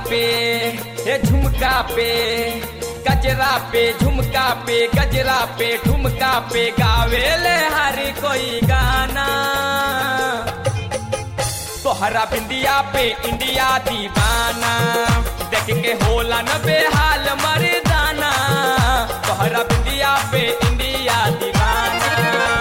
पे हे झुमका पे गजरा पे झुमका पे गजरा पे ठुमका पे गावेले हर कोई गाना तोहरा बिंदिया पे इंडिया दीवाना देख के होला न बेहाल मर्दाना तोहरा बिंदिया पे इंडिया दीवाना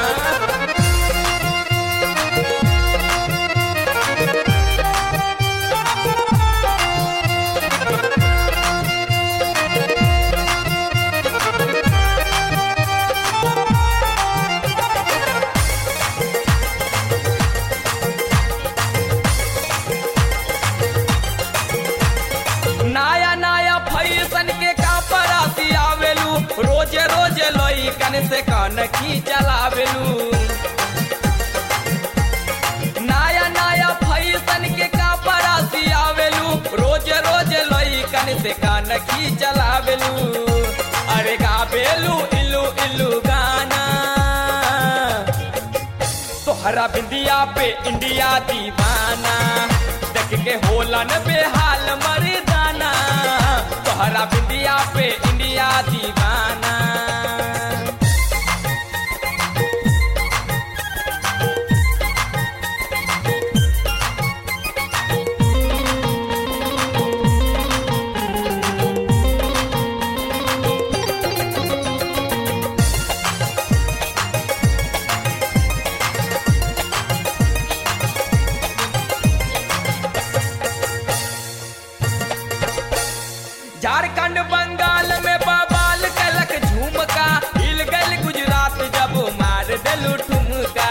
नया नया फैशन के कापरासी आवेलू रोजे रोजे लोई कन से कन की चलावेलू नया नया फैशन के कापरासी आवेलू रोजे रोजे लोई कन से कन की चलावेलू अरे गावेलू इल्लू इल्लू गाना तोहरा बिंदिया पे इंडिया दीवाना देख के होला न बेहाल मर्दाना तोहरा बिंदिया पे इंडिया दीवाना झारखंड बंगाल में बबाल कलक झुमका हिल गल गुजरात जब मार दिलू ठुमका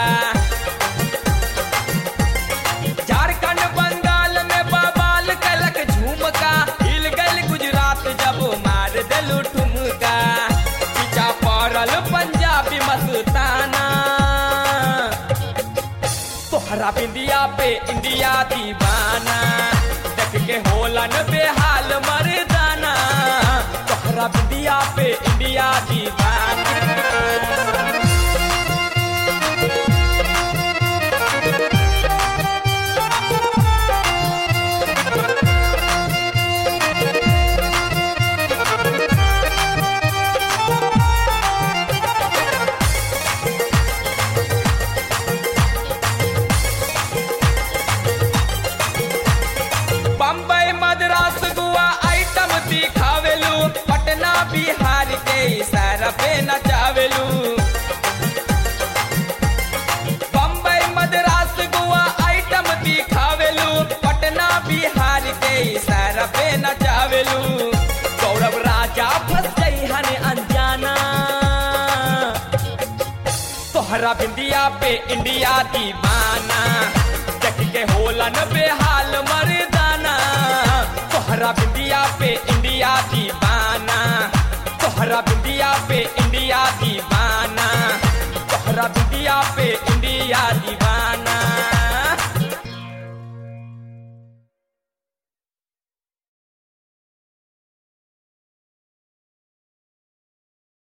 झारखंड बंगाल में बबाल कलक झुमका हिल गल गुजरात जब मार दिलू ठुमका पीछा पड़ल पंजाबी मस्ताना तोहरा बिंदिया पे इंडिया दीवाना देख के होला न बेहाल मर्दाना तोहरा बिंदिया पे इंडिया दीवाना बम्बई मद्रास गोवा आइटम दिखावेलू पटना बिहार के इशारा पे नचावेलू बम्बई मद्रास गोवा आइटम दिखावेलू पटना बिहार के इशारा पे नचावेलू गौरव राजा फंस गई हने अनजाना तोहरा बिंदिया पे इंडिया दीवाना देख के होला न बेहाल मर्दाना तोहरा बिंदिया पे